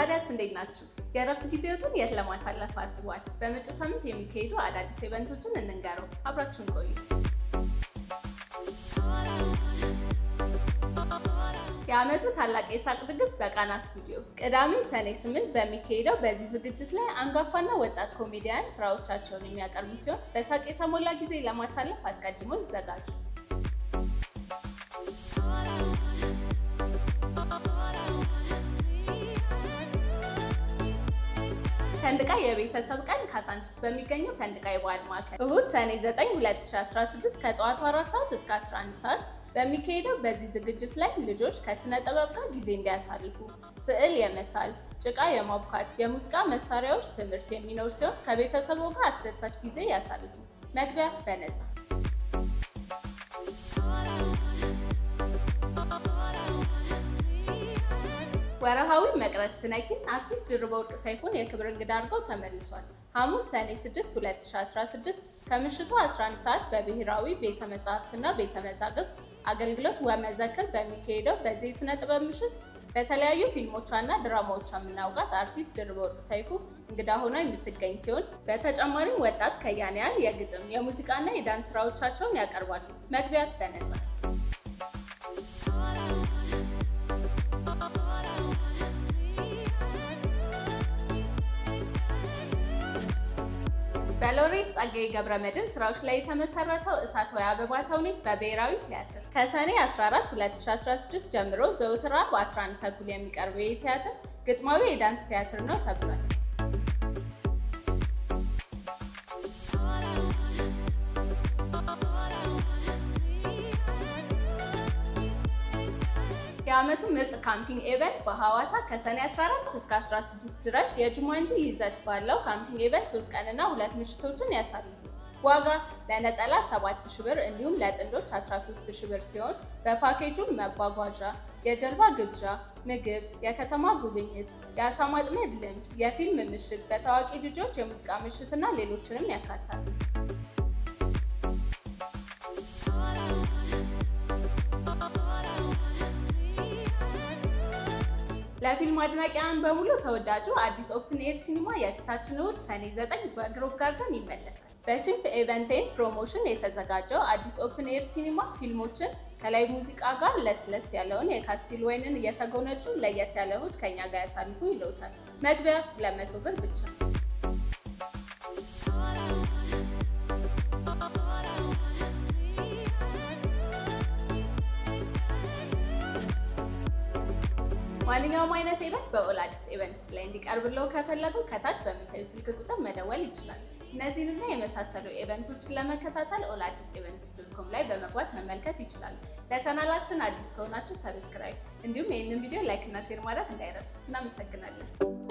ታዲያስ እንዴት ናችሁ? የእረፍት ጊዜዎትን የት ለማሳለፍ አስቧል? በመጪው ሳምንት የሚካሄዱ አዳዲስ ኢቨንቶችን እንንገረው። አብራችሁን ቆዩ። የዓመቱ ታላቅ የሳቅ ድግስ በቃና ስቱዲዮ ቅዳሜ ሰኔ ስምንት በሚካሄደው በዚህ ዝግጅት ላይ አንጋፋና ወጣት ኮሜዲያን ስራዎቻቸውን የሚያቀርቡ ሲሆን በሳቅ የተሞላ ጊዜ ለማሳለፍ አስቀድሞ ይዘጋጁ። ፈንድቃ የቤተሰብ ቀን ካሳንቺስ በሚገኘው ፈንድቃ የበዓል ማዕከል እሁድ ሰኔ 9 2016 ከጠዋቱ 4 ሰዓት እስከ 11 ሰዓት በሚካሄደው በዚህ ዝግጅት ላይ ልጆች ከስነ ጥበብ ጋር ጊዜ እንዲያሳልፉ ስዕል የመሳል፣ ጭቃ የማቡካት፣ የሙዚቃ መሳሪያዎች ትምህርት የሚኖር ሲሆን ከቤተሰቡ ጋር አስደሳች ጊዜ ያሳልፉ። መግቢያ በነፃ። ወርሃዊ መቅረዝ ስነኪን አርቲስት ድርበ ወርቅ ሰይፉን የክብር እንግዳ አድርገው ተመልሷል። ሐሙስ ሰኔ 6 2016 ከምሽቱ 11 ሰዓት በብሔራዊ ቤተ መጻሕፍትና ቤተ መዛግብት አገልግሎት ወመዘክር በሚካሄደው በዚህ የሥነ ጥበብ ምሽት በተለያዩ ፊልሞቿና ድራማዎቿ የምናውቃት አርቲስት ድርበ ወርቅ ሰይፉ እንግዳ ሆና የምትገኝ ሲሆን በተጨማሪም ወጣት ከያንያን የግጥም የሙዚቃና የዳንስ ስራዎቻቸውን ያቀርባሉ። መግቢያ በነፃ። በሎሬት ጸጋዬ ገብረመድህን ስራዎች ላይ የተመሰረተው እሳት ወይ አበባ ተውኔት በብሔራዊ ቲያትር ከሰኔ 14 2016 ጀምሮ ዘውትር አርብ 11 ተኩል የሚቀርበው ይህ ቲያትር ግጥማዊ የዳንስ ቲያትር ነው ተብሏል። የዓመቱ ምርጥ ካምፒንግ ኤቨንት በሐዋሳ ከሰኔ 14 እስከ 16 ድረስ የጁማንጂ ይዘት ባለው ካምፒንግ ኤቨንት 3 ቀንና ሁለት ምሽቶችን ያሳልፉ። ዋጋ ለነጠላ 7000 ብር እንዲሁም ለጥንዶች 13000 ብር ሲሆን በፓኬጁም መጓጓዣ፣ የጀልባ ግብዣ፣ ምግብ፣ የከተማ ጉብኝት፣ የአሳ ማጥመድ ልምድ፣ የፊልም ምሽት፣ በታዋቂ ልጆች የሙዚቃ ምሽትና ሌሎችንም ያካታል። ለፊልም አድናቂያን በሙሉ ተወዳጁ አዲስ ኦፕን ኤር ሲኒማ የፊታችን እሁድ ሰኔ 9 በግሮቭ ጋርደን ይመለሳል። በሽምፕ ኤቨንቴን ፕሮሞሽን የተዘጋጀው አዲስ ኦፕን ኤር ሲኒማ ፊልሞችን ከላይ ሙዚቃ ጋር ለስለስ ያለውን የካስቲል ወይንን እየተጎነጩ ለየት ያለ እሁድ ከኛ ጋር ያሳልፉ ይለውታል። መግቢያ 200 ብር ብቻ። ማንኛውም አይነት ኢቨንት በኦል አዲስ ኢቨንትስ ላይ እንዲቀርብለው ከፈለጉ ከታች በምታዩ ስልክ ቁጥር መደወል ይችላል። እነዚህንና የመሳሰሉ ኢቨንቶችን ለመከታተል ኦል አዲስ ኢቨንትስ ዶት ኮም ላይ በመግባት መመልከት ይችላሉ። ለቻናላችን አዲስ ከሆናችሁ ሰብስክራይብ፣ እንዲሁም ይህንን ቪዲዮ ላይክ እና ሼር ማድረግ እንዳይረሱ። እናመሰግናለን።